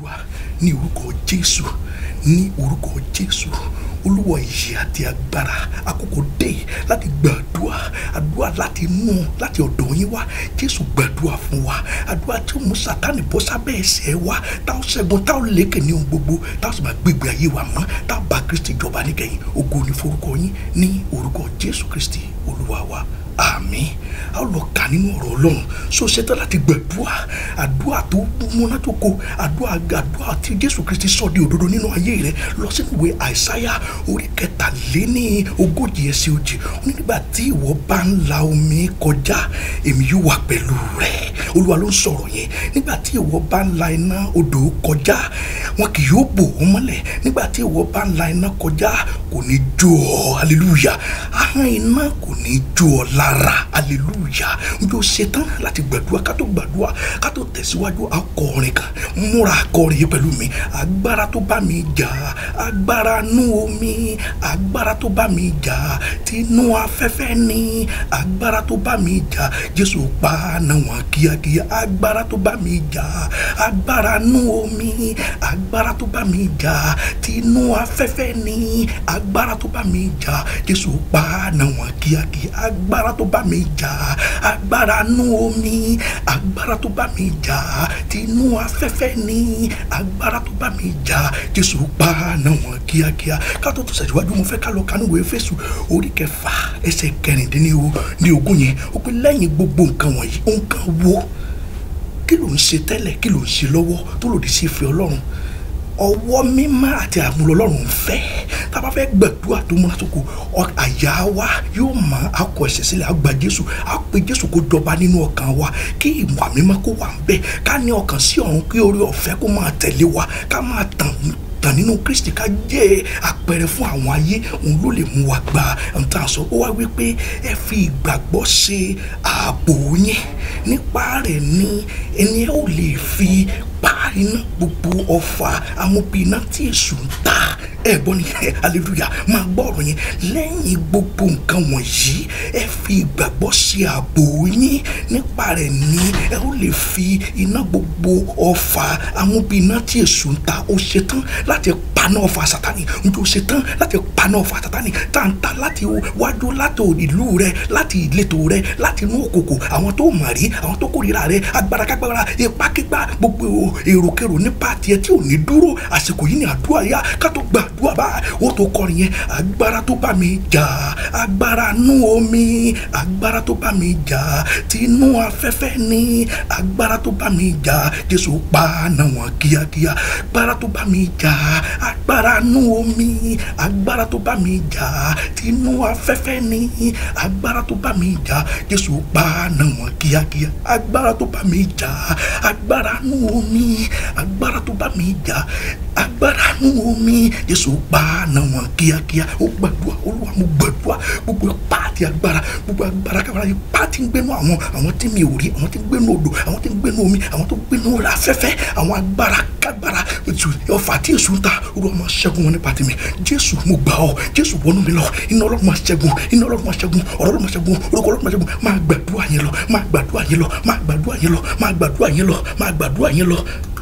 gbàdúrà ní orúkọ jésù ní orúkọ jésù olúwa ìyè àti agbára àkókò dé láti gbàdúrà àdúrà láti inú láti ọ̀dọ̀ yín wá jésù gbàdúrà fún wa àdúrà tí ó mú sátánì bọ́ sábẹ́ ẹsẹ̀ wa táwọn ṣẹ́gun táwọn lékè ní ohun gbogbo táwọn sì máa gbégbé ayé wa mọ́ táwọn bá kristi jọba níkẹyìn ògo ní forúkọ yín ní orúkọ jésù kristi olúwa wa àmín a ó lọ kà nínú ọ̀rọ̀ ọlọ́run so ṣetán láti gbàdúrà àdúrà tó múnádóko àdúrà àdúrà tí jésù kristi sọ di òdodo nínú ayé rẹ lọ sínú ìwé àìsáyà orí kẹtàléní ogójì ẹsẹ̀ òjì ó ní nígbà tí ìwọ bá ń la omi kọjá èmi yóò wà pẹ̀lú rẹ olúwa ló ń sọ̀rọ̀ yẹn nígbà tí ìwọ bá ń la iná odò kọjá wọn kì yóò bò wọ́n mọ́lẹ̀ nígbà tí ìwọ bá ń la iná kọjá kò ní jó ọ hallelujah ahọ́n iná kò ní jó ọ lára hallelujah njó ṣetán láti gbàdúrà ká tó gbàdúrà ká tó tẹ̀síwájú akọrin kan múra akọrin yìí pẹ̀lú mi agbára tó bá mi jà agbára nú omi agbára tó bá mi jà tinú afẹ́fẹ́ ni agbára tó bá mi jà jésù pa náà wọn kíákíá agbára tó bá mi jà agbára nú omi agbára tó bá mi jà tinú afẹ́fẹ́ ni agbára tó bá mi jà jésù pa náà wọn kíákíá agbára tó bá mi jà agbára nú omi agbára tó bá mi jà tinú afẹ́fẹ́ ni agbára tó bá mi jà jésù pa náà wọn kíákíá ká tó tó ṣèjúwájú mo fẹ́ ká lọ kánú ìwé Éfésù orí kẹfà ẹsẹ̀ kẹrìndínlẹ́wò ní ogún yẹn ó pé lẹ́yìn gbogbo nǹkan wọ̀nyí nǹkan wo kí ló ń ṣe tẹ́lẹ̀ kí ló ń ṣe lọ́wọ́ tó lòdì sí ìfẹ́ ọlọ́run ọwọ́ mímọ́ àti àmúlò ọlọ́run ń fẹ́ tá a bá fẹ́ gbàdúrà tó múná tó kù àyà wa yóò mọ akọ ẹ̀ṣẹ̀ sílẹ̀ àgbà jésù àpè jésù kó jọba nínú ọkàn wa kí ìwà mímọ́ kó wà ń bẹ̀ ká ní ọkàn sí ọ̀run kí orí ọ̀fẹ́ kó máa tẹ̀lé wa ká máa tàn tàn nínú kristi ká jẹ́ àpẹẹrẹ fún àwọn ayé òun ló lè mú wa gba nǹkan sọ ó wá wípé ẹ fi ìgbàgbọ́ ṣe ààbò yín nípa rẹ̀ ni ẹni ẹ ò lè fi parí iná gbogbo ọfà amóbìnà tí èṣù ń ta ẹ gbọ́ ni ẹ hallelujah máa gbọ́ ọ̀rọ̀ yẹn lẹ́yìn gbogbo nǹkan wọ̀nyí ẹ fi ìgbàgbọ́ ṣe ààbò yín nípa rẹ̀ ni ẹ ó lè fi iná gbogbo ọfà amóbìnà tí èṣù ń ta ó ṣetán láti paná ọfà sátani njó ṣetán láti paná ọfà sátani tàǹtà láti wájú láti ìlú rẹ láti ìletò rẹ láti inú òkòkò àwọn tó mà rí àwọn tó kórìíra rẹ agbára kágbára ipákígbá gbogbo èròkèrò nípa tiẹ̀ tí ò ní dúró àsìkò yìí ni àdúrà yá ká tó gba àdúrà bá ó tó kọrin yẹn agbára tó bá mi jà agbára nú omi agbára tó bá mi jà tinú afẹ́fẹ́ ni agbára tó bá mi jà jésù pa náà wọn kíákíá agbára tó bá mi jà agbára nú omi agbára tó bá mi jà tinú afẹ́fẹ́ ni agbára tó bá mi jà jésù pa náà wọn kíákíá agbára tó bá mi jà agbára nú omi agbára tó bá mi jà agbára nú omi jésù pa náà wọn kíákíá ó gbàdúrà olúwa mo gbàdúrà gbogbo ipá àti agbára gbogbo agbára kábàárà ipá tí ń gbénu àwọn àwọn tí mi ò rí àwọn tí ń gbénu odò àwọn tí ń gbénu omi àwọn tó ń gbénu afẹ́fẹ́ àwọn agbára kábàárà ọfà tí èṣù ń ta olúwa máa ṣẹ́gun wọn nípa tèmi jésù mo gbà ọ́ jésù wọnú mi lọ iná ọlọ́run máa ṣẹ́gun iná ọlọ́run máa ṣẹ́gun ọ̀rọ̀ ọlọ́run máa ṣẹ́gun orúkọ ọlọ́run máa ṣẹ́gun máa gbàdúrà yẹn lọ máa gbàdúrà yẹn lọ máa gbàdúrà yẹn lọ máa gbàdúrà yẹn lọ máa gbàdúrà yẹn lọ